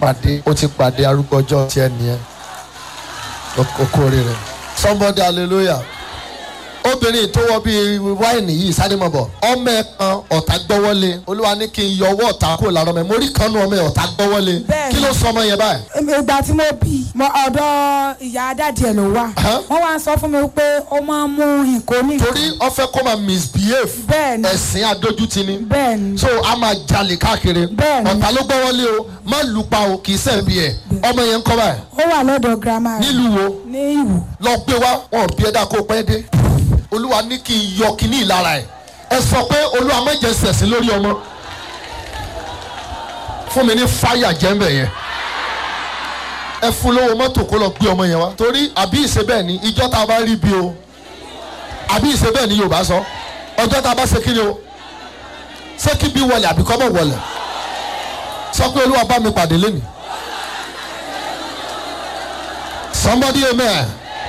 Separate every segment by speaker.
Speaker 1: pàdé o ti pàdé arúgbó ọjọ́ tiẹ̀ nìyẹn okòó rẹ̀ somebody hallelujah obìnrin tó wọ bíi wáìnì yìí sáré mọ̀ bọ̀ ọmọ ẹ kan ọ̀tá gbọ́wọ́lé olúwa ní kí n yọ ọwọ́ ọ̀tá kúrò lára ọmọ ẹ mo rí kanú ọmọ ẹ ọ̀tá gbọ́wọ́lé
Speaker 2: Bẹ́ẹ̀ni.
Speaker 1: kí ló sọ ọmọ yẹn báyìí.
Speaker 2: ìgbà tí mo bí mo ọ̀dọ̀ ìyá dádì ẹ̀ ló wà
Speaker 1: Huh?
Speaker 2: wọ́n wá ń sọ fún mi pé ó máa ń mú nǹkan ní.
Speaker 1: torí ó fẹ́ kó máa misbehave
Speaker 2: Bẹ́ẹ̀ni.
Speaker 1: ẹ̀sìn adójútì ni
Speaker 2: bẹ́ẹ̀ni
Speaker 1: so a máa jalè káàkiri
Speaker 2: Bẹ́ẹ̀ni.
Speaker 1: ọ̀tá ló gbọ́wọ́lé o má lù pa o kì í sẹ́ẹ̀bi ẹ̀ ọmọ yẹn ń kọ́ báyìí
Speaker 2: ó wà lọ́dọ̀ girama rẹ̀
Speaker 1: nílùú wo
Speaker 2: ní ìwò
Speaker 1: lọ gbé wá wọn ò bí ẹ̀dá kó pẹ́ dé olúwa ní kí n yọ kíní ìlara ẹ̀ ẹ sọ pé olúwa méje sẹ̀sìn lórí ọmọ fún mi ní fáyà jẹ́ńbẹ̀ yẹn ẹ fún lówó mọ́tò kó lọ gbé ọmọ yẹn wá torí àbí ìṣe bẹ́ẹ̀ ni ìjọ tá a bá rí bí o àbí ìṣe bẹ́ẹ̀ ni yorùbá sọ ọjọ́ tá a bá ṣe kí ni o ṣé kí bí wọlé àbí kọ́ mọ̀ wọlé sọ pé olúwa bá mi pàdé lónìí somebody amen.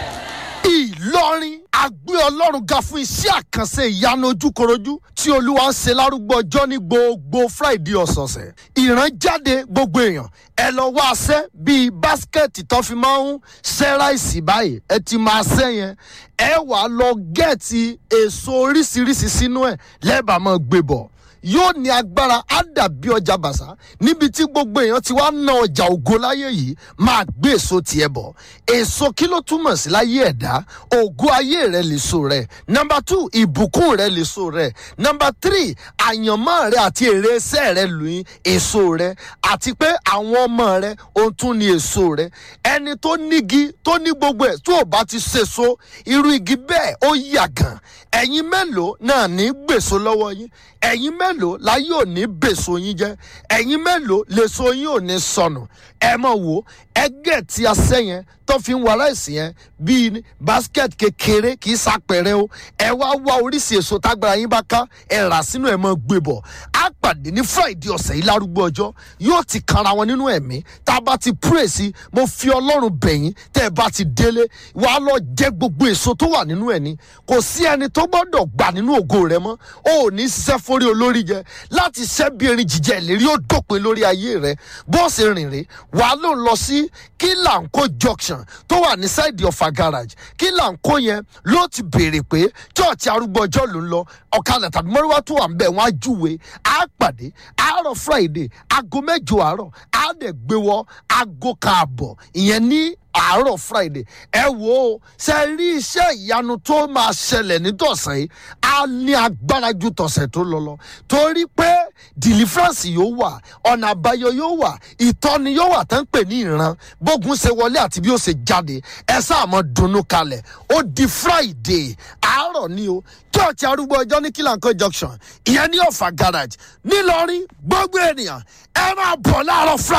Speaker 1: ìlọrin agbé ọlọ́run ga fún iṣẹ́ àkànṣe ìyanu ojúkorojú tí olúwa ń ṣe lárúgbó ọjọ́ ní gbogbo friday ọ̀sọ̀ọ̀sẹ̀ ìrànjáde gbogbo èèyàn ẹ lọ wá aṣẹ́ bíi báskẹ̀tì tó fi máa ń ṣẹ́ ráìsì báyìí ẹ ti máa ṣẹ́ yẹn ẹ wà á lọ gẹ̀ẹ́tì èso oríṣiríṣi sínú ẹ̀ lẹ́ẹ̀bà máa gbé bọ̀ yóò ní agbára á dàbí ọjà bàṣà níbi tí gbogbo èèyàn ti wá ná ọjà ògo láyé yìí máa gbé èso tiẹ̀ bọ̀ èso kí ló túmọ̀ sí láyé ẹ̀dá ògo ayé rẹ lè so rẹ nọmba two ìbùkún rẹ lè so rẹ nọmba three àyànmọ́ rẹ àti èrè iṣẹ́ rẹ lóyún èso rẹ àti pé àwọn ọmọ rẹ ohun tún ní èso rẹ ẹni tó nígi tó ní gbogbo ẹ̀ tó o bá ti ṣèso irú igi bẹ́ẹ̀ ó yàgàn ẹ̀yin mélòó náà ní gbèso lọ́wọ́ yín ẹ̀yin mélòó láyé ò ní bèso yín jẹ́ ẹ̀yin mélòó lèso yín ò ní sọnù ẹ mọ̀ wò ẹgẹ́ tí a sẹ́ yẹn tó fi ń wọ aláìsí yẹn bíi basket kékeré kì í sàpẹrẹ o ẹ wá wá oríṣi èso tágbára yín bá ká ẹ rà sínú ẹ mọ gbé bọ̀ á pàdé ní friday ọ̀sẹ̀ yìí lárúgbó ọjọ́ yóò ti kanra wọn nínú ẹ̀mí tá a bá ti pray sí mo fi ọlọ́run bẹ̀yìn tẹ́ ẹ bá ti délé wàá lọ jẹ gbogbo èso tó wà nínú ẹ̀ ni kò sí ẹni tó gbọ́dọ̀ gbà nínú ògo rẹ mọ́ o ò ní ṣiṣẹ́ forí olórí jẹ láti ṣẹ́ bí erin jíjẹ ìlérí ó dópin lórí ayé rẹ bọ́ọ̀sì rìn rè wàá ló lọ sí kílànkó junction tó wà ní sáìdì ọ̀fà garage kílànkó yẹn ló ti béèrè pé chọ́ọ̀chì arúgbó ọjọ́ ló ń lọ ọ̀kadà tàbí mọ́ríwá tó wà ń bẹ̀ wọ́n á júwe á pàdé àárọ̀ friday aago mẹ́jọ àárọ̀ á dẹ̀ gbé wọ aago kaàbọ̀ ìyẹn ní àárọ̀ friday ẹ wo ó ṣe rí iṣẹ́ ìyanu tó máa ṣẹlẹ̀ nítọ̀sẹ̀ yìí á ní agbára ju tọ̀sẹ̀ tó lọ lọ torí pé deliverance yóò wà ọ̀nà àbáyọ yóò wà ìtọ́ni yóò wà tán pè ní ìran bógun ṣe wọlé àti bí ó ṣe jáde ẹ sáà mọ dunnú kalẹ̀ ó di friday àárọ̀ ni o church arúgbó ọjọ́ ní kílànkó junction ìyẹn ní ọ̀fà garage nílọrin gbogbo ènìyàn ẹ máa bọ̀ láàárọ̀ friday.